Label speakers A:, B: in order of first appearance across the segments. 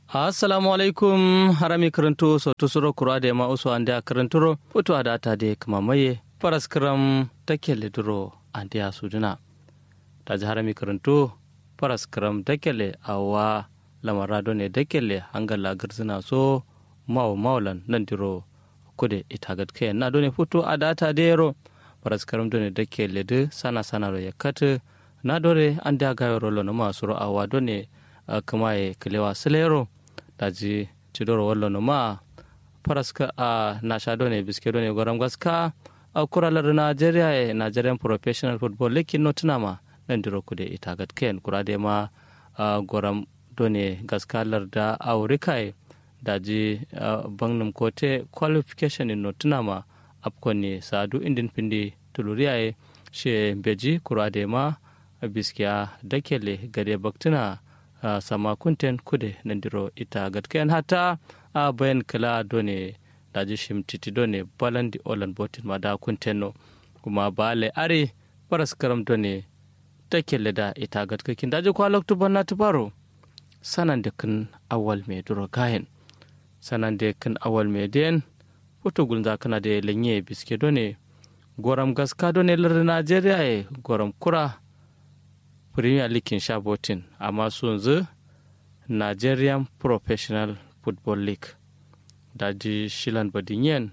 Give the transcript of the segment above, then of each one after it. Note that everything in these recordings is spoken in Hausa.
A: assalamu alaikum harami karanto so tusuro kura da ma usu ande a karanturo foto ada ta de kama maye paraskram takele duro ande a suduna ta ji harami karanto paraskram takele awa lamarado ne dakele hangala garzina so maw mawlan nan diro kude itagat ke na done foto ada ta de ro paraskram done dakele de sana sana ro yakata na dore ande aga rolo no masuro awa done kama e kilewa silero daji cidoro wallo no ma paraska a nashado ne biskedo ne goram gaska a kuralar nigeria e nigerian professional football lekin no tunama nan diro kude ita gat ken kurade ma goram done gaska larda aurika e daji bangnum kote qualification in no tunama apkon ne sadu indin pindi tuluriya e she beji kurade ma biskiya dakele gade baktuna Uh, sama kunten kude nandiro ita gatkayan hata a uh, bayan kala done daji shim titi done balandi olan botin ma da kunten no kuma bale are paras karam done ta kelle da ita gatkakin daji kwa loktu banna tubaro sanan da kan awal me duro gayen sanan da kan awal me den foto gulza kana da lenye biske done goram gaska done lar Najeriya e goram kura premier league sha botin amma su yanzu nigerian professional football league daji shilan badinyen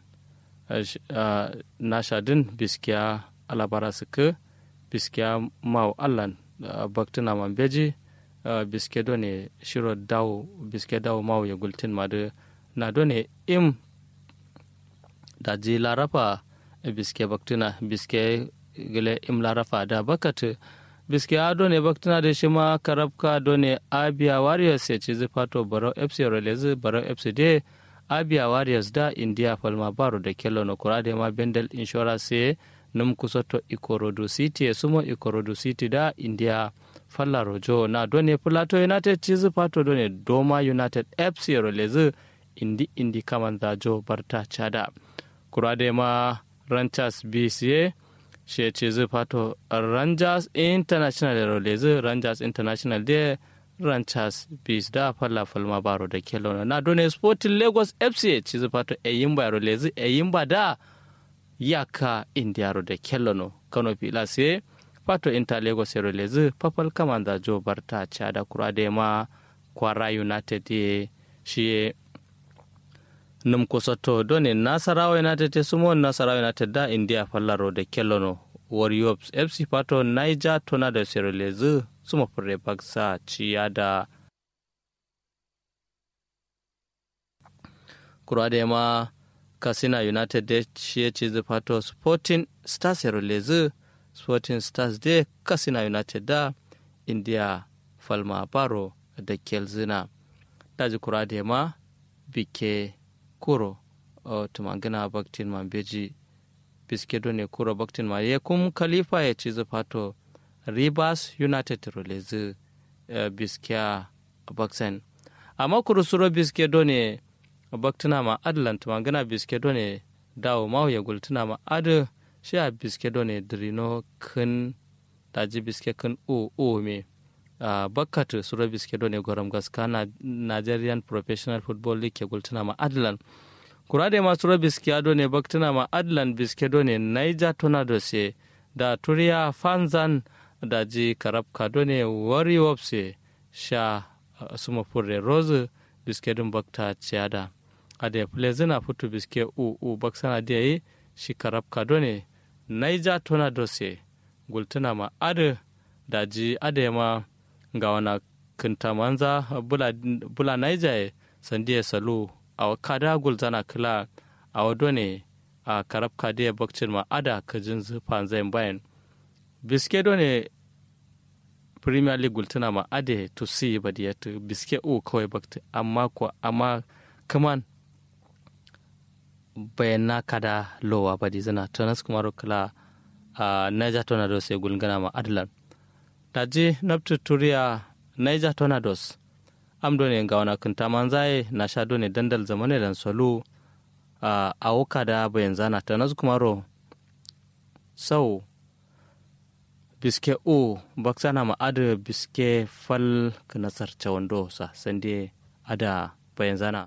A: na shadin biskiya alabara suka biskiya mau allan baktina mambeji biske done shiro dawo biske dawo mau ya gultin madu na done im daji larafa biske baktina biske gile im larafa da bakatu biske ado ne baktuna da shi ma karabka do ne abia warriors ya ci zifato barau fc relezi barau fc de abia warriors da india falma baro da kello na kura da ma bendel insurance num kusoto ikorodu city ya sumo ikorodu city da india falla rojo na do ne plato united ci zifato do ne doma united fc relezi indi indi kaman jo barta chada kura da ma ranchers bca shi ce zai fato rangers international rolezi rangers international de rangers bis da falla falma baro da kelowna na done sporting lagos fc ci zai fato eyimba rolezi eyimba da yaka indiaro da kelono kano fila sai fato inter lagos rolezi papal kamanda jo barta chada kura da ma kwara united ye shi num kusoto doni nasarawa united te sumo nasarawa united da india fallaro da kellono warriors fc pato niger tornado serolezi suma fure baksa ciya da kurade ma kasina united da ciye ce pato sporting stars serolezi sporting stars de kasina united da india falma baro da kelzina daji kurade ma bike kuro o tumangina baktin man beji biskedo ne kuro baktin ma ye kum khalifa ya ci fato rivers united rolezi uh, biskiya baksen amma kuro suro biskedo ne baktina ma adlan tumangina biskedo ne dawo ma ya gultuna ma adu shi a biskedo ne drino kun daji biske kun o o me Uh, bakkatu suro biskedo ne goram gaska na nigerian professional football league ke gultuna ma adlan kurade ma suro biskiyado ne baktuna ma adlan biskedo ne niger tornadoes da turiya fanzan da ji karab kado ne warriors sha uh, suma furre rose biskedun bakta ciada ade plezina futu biske u u baksana da yi shi karab kado ne niger tornadoes gultuna ma ade da ji ade ma ga wana kinta manza bula, bula naija sandiya salu a kada gulzana kila a wado ne a karab kadiya bakcin ma ada kajin zufan zai bayan biske do ne premier league gultuna ma ade to see ba da yata biske u kawai bakta amma ko amma kaman bayan na kada lowa ba di zana tanas kuma kila a naija tornadoes ya gulgana ma adlan daji nabtu turiya niger tornadoes am done ga wana kunta manzaye na sha done dandal zamane dan solu a awuka da bayan zana ta nasu kumaro sau biske u baksana ma adu biske fal kanasar chawando sa sande ada bayan zana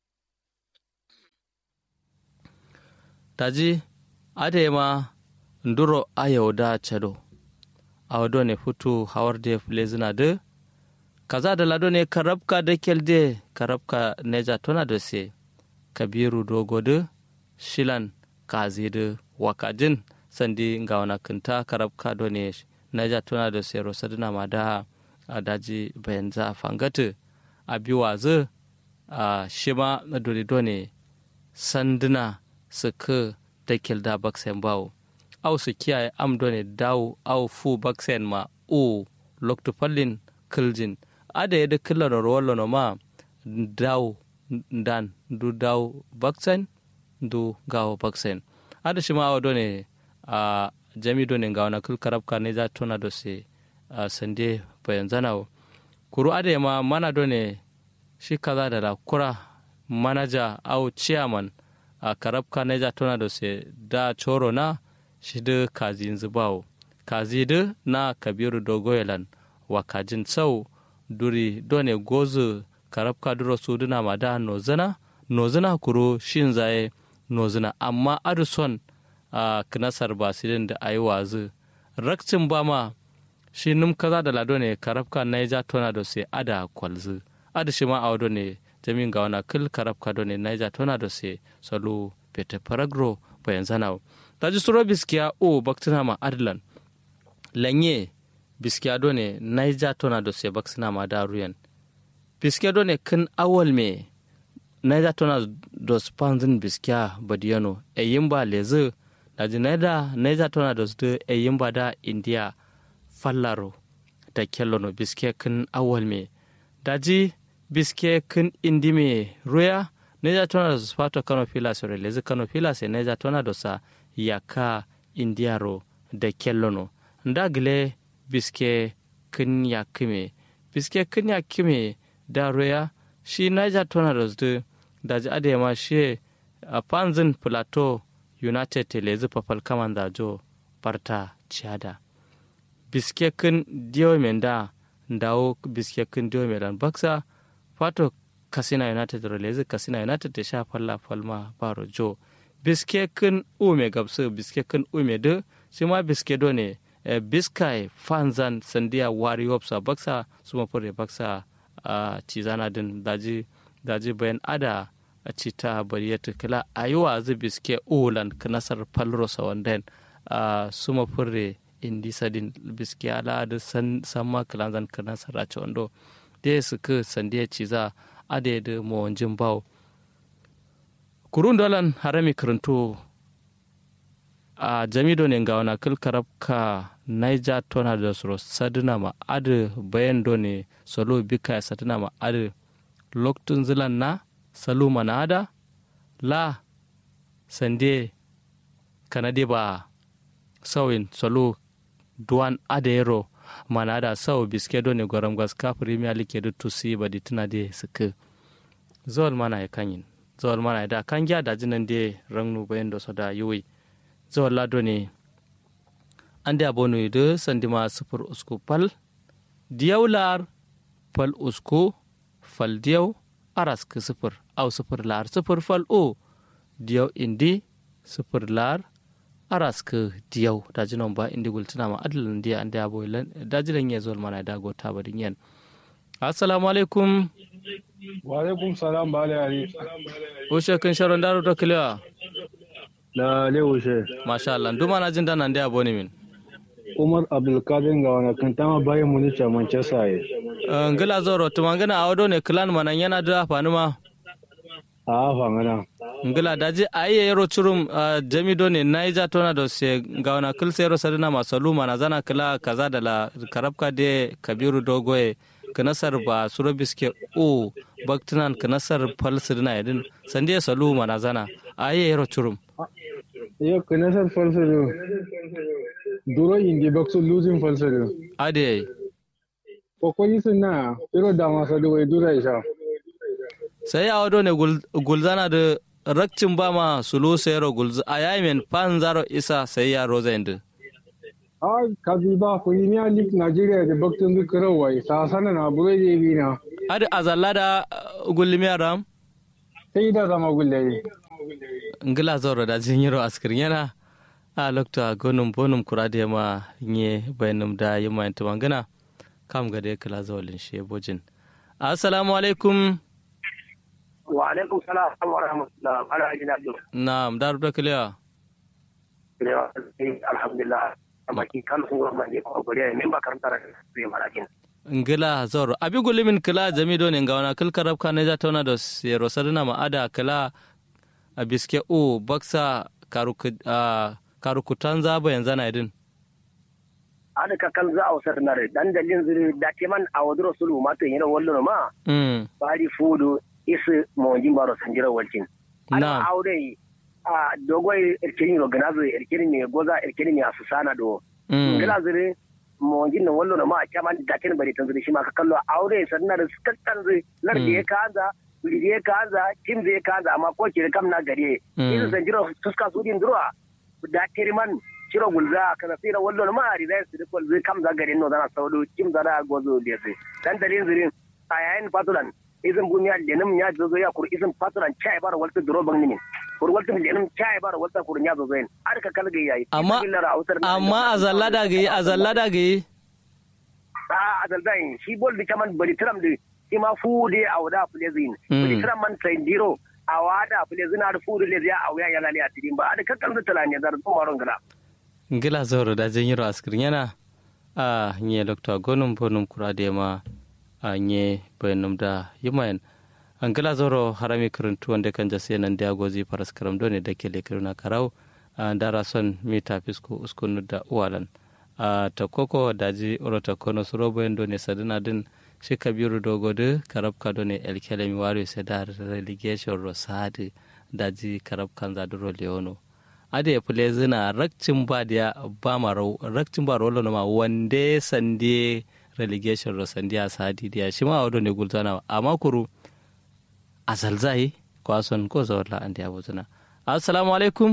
A: taji ada ma nduro ayo da chado awado ne futu hawar de flezina de kaza da lado ne karabka da kyalde karabka neja tona da se kabiru dogo de shilan kazi de wakajin sandi ga wana kinta karabka do ne neja tona da se rosadina ma da a daji bayan za a fangata a biwaze a shima na dole do ne sanduna su ka da kyalda baksen bawo au su kiyaye am do ne dawo au fu baksen ma o lokto fallin kiljin ada yadda killar rollo no ma daw dan du daw baksen du gawo baksen ada shi ma awa done a jami done ga wana kul karabka ne za tona do se a sande bayan zanawo kuru ada ma mana done shi kaza da la kura manaja au chairman a karabka ne za tona do se da choro na shi da kazi zubawo kazi da na kabiru dogoyelan wa kajin sau duri done gozu karabka duro suduna ma da nozana nozana kuro shin zaye nozana amma aduson a knasar basilin da ayi wazu rakcin ba ma shi num kaza da lado ne karabka na ja tona da sai ada kwalzu ada shi ma a wado ne jamin ga wana kil karabka do ne na ja tona da sai salo pete paragro bayan zanawo taji suro biskiya o baktina ma adlan lanye biskiya do ne naija tona do se baksina ma da ruyan biskiya do ne kin awal me naija tona do spanzin biskiya badiyano e yimba leze daji naida naija tona do su e yimba da india fallaro da kellono biskiya kin awal me daji biskiya kin indi me ruya naija tona do spato kano filas re leze kano filas e naija tona do sa yaka indiaro da kellono ndagile biske kin ya kime biske kin ya kime da roya shi niger tornadoes da da ji ade ma shi a panzin plateau united telezi papal kaman da jo parta chiada biske kin diyo men da ndawo biske kin diyo men dan baksa fato kasina united relezi kasina united ta sha falla falma baro jo biske kin ume gabsu biske kin ume de shi ma biske do ne e, biskai fanzan sandiya wari wopsa baksa suma fure baksa a cizana din daji daji bayan ada a cita bariyata kila a yi wa zu biske ulan kanasar palrosa wanden a suma fure indi sadin biske ala da san sama kilanzan kanasar a wando da su ka sandiya ciza ada da mawanjin bawo kurun dolan harami karanto a jamido ne ga wana kil karabka naija tona da soro sadina ma adu bayan do ne salo bika ya sadina ma adu loktun zilan na salu mana ada la sande kanade ba sawin salo duwan adero mana da sau biske do ne gwaram gaska premier league da tusi ba di tuna de suka zawal mana ya kanyin zawal mana ya da kan gya da jinan de rangnu bayan da so da yuwi zawal lado ne an da bonu da sandima sufur usku pal diyau lar pal usku fal diyau aras ka sufur au sufur lar sufur fal o diyau indi sufur lar aras ka diyau da jinan ba indi gultuna ma adalan diya an da boy lan da jiran ya zawal mana da go ta badin yan assalamu alaikum
B: wa alaikum salam ba ali
A: o shekin sharon daro to kliya
B: la le wushe
A: masha Allah duma na jin danan da boni min
B: umar abdulkadir ga wani kan tama bayan mu ne manchester ye
A: ngila zoro tuma ngana awdo ne clan manan yana da fani ma
B: a fangana
A: ngila daji aye yero churum jami do ne naija tona do se gawana kil sero sadina masalu mana zana kila kaza da la karabka de kabiru dogoye kanasar ba suro biske o baktinan kanasar falsidina yadin sande salu mana zana aye yero churum
B: yo kanasar falsidu duro indi baksu losing falsidu
A: ade
B: kokoli sunna iro da masa do wai dura isha
A: sai a wado ne gulzana da rakcin ba ma sulu sayaro gulz a yayin fan zaro isa sai ya roza inda
B: a kazi ba premier league nigeria da baktun zu karo wai sa sana na bure je bi na
A: adi azalla da gullimi aram
B: sai da zama gulle
A: ngila zoro da jinyiro askirin yana a lokta gonum bonum kurade ma nye bayanum da yima yanta mangana kam ga da kala zawalin shi bojin assalamu alaikum
C: wa alaikum salam wa rahmatullah ala ajina do
A: na'am daru da kiliya
C: alhamdulillah amma ki kan sun gurma ne ko gure ne ba karanta da sai marakin
A: ngila zoro abi gulimin kila jami do ne ngawana kil karab ka ne zata wana da sero sadana ma ada kila a biske o baksa karukutan zaba yanzu na idin
C: ada ka kan za a wasar na dan dalin zuri da ke man a wadro sulu ma to yana wallo ma bari fudu isu mawajin baro sanjira walcin ana aure a dogoy irkini ro ganazo irkini ne goza irkini ne asusana do ngila zuri mawajin nan wallo ma a kaman da ken bari tan zuri shi ma ka kallo aure sanna da skakkan zuri lar da ya kaza wuri ya kaza tim zai kaza amma ko ke kam na gare isu sanjira suska su din durwa da man ciro gulza kana tsira wallo ma ari zai su dukkan zai kam za garin no zana saudo kim za da gozo da sai dan dalin zirin a yayin fatulan izin bumiya lenim ya zo ya kur izin fatulan chai bar walta duro bang nimin kur walta lenim chai bar walta kur nya zo zain ar ka kalga yayi
A: amma amma azallada ga azallada ga
C: a azalda shi bol di kaman bari tram di shi ma fu de awda plezin bari tram man sai diro awada plezin ar fu de ya awya ya lali atidin ba ar ka kalga talanya dar maron gala
A: ngila zoro da jen yiro askirin yana a nye lokta gonum bonum kurade ma a nye bayanum da yimayen an gila zoro harami karantu wanda kan jase nan da gozi faras karam done da ke lekiruna karau a dara son mita fisko uskunu da uwalan a ta koko daji orota kono suro bayan done sadina din shi kabiru dogode karab ka done elkelemi wario sai da relegation rosadi daji karab kan zaduro leono ada ya fule zina rakcin ba da ba ma rakcin ba rolo ma wande sande relegation ro sande a sadi dia shi ma wado ne gultana amma kuru azalzai kwason ko zawalla an dia buzuna assalamu alaikum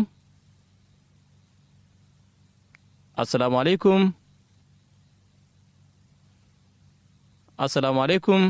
A: assalamu alaikum assalamu alaikum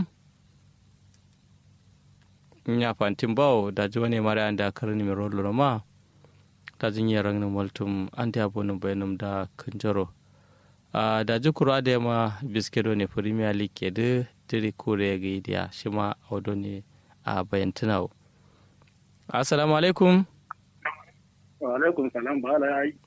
A: nya fantin bawo da ji wani mara an da karni mai rolo ma ta jinyar rangin multum an ta yabo bayanum da kanjaro a da jikuru da ma biskedo ne premier league ke da tiri kore ga idiya shi ma audo ne a bayan tunawo assalamu alaikum
C: wa alaikum salam ba la yi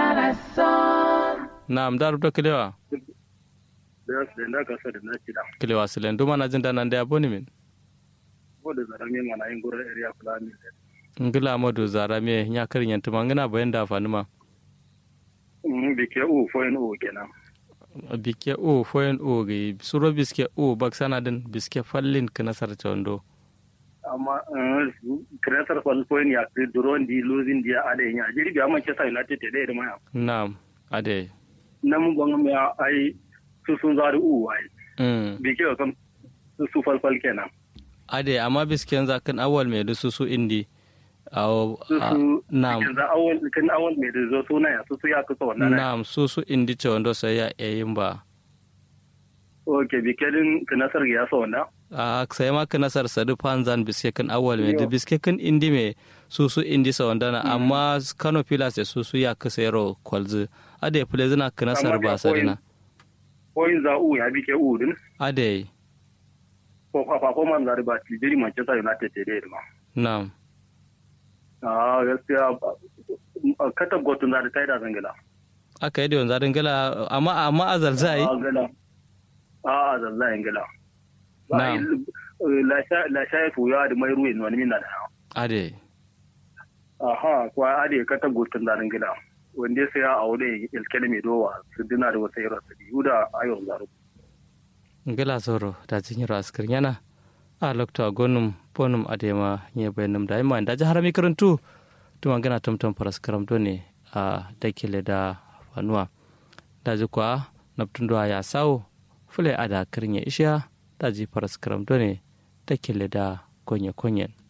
A: na amdar da kilewa
C: da su da ka sa da na cida
A: kilewa silen duma na jin da nan da yabo ne min
C: ko da zarame mana yin gurin area fulani
A: ngila madu zara me nya karin yanta mangana bayan da fani ma
C: bike u foyin u kenan
A: bike u foyin u ga suro biske u bak sanadin biske fallin ka nasar chondo
C: amma kreatar fal foyin ya ke duron di losing dia ade nya jiri bi amma chesa united te de ma
A: na'am ade
C: nam bang me ai su sun zari u ai bike o kam su fal fal kenan
A: ade amma bisken zakan awal mai dusu su indi awo
C: na'am kan awon mai da zo suna ya su ya kusa wannan
A: na'am su su indi ce wanda sai ya yayin ba
C: ok bikelin kanasar ya sa wannan
A: a sai ma kanasar sadu panzan biske kan awal mai da biske kan indi mai su su indi sa wanda na amma kano pilas su su ya kusa yaro kwalzu ade ya fule zina kanasar ba sadina
C: koyin za u ya bike u din
A: ade
C: ko fa ko man zari ba ti jiri manchester united te de ma
A: na'am
C: a gaskiya katab gotun da ta yi da zangila
A: aka yi da yanzu zangila amma amma a zalzai
C: a a zalzai ngila la sha ya tuya da mai ruwa wani min da
A: ade
C: aha kwa ade katab gotun da zangila wanda sai ya aure ilkele mai dowa su dina da wasu yara su biyu da ayon zaro
A: ngila zoro da jinyar askar yana a lokta gonum bonum adema nye bayanum da ima da jahara mi karantu tuma gana tumtum paras karam done a dakile da fanuwa da ji kwa naptundo ya sawo fule ada kirnya isha da ji paras karam done dakile da konye konyen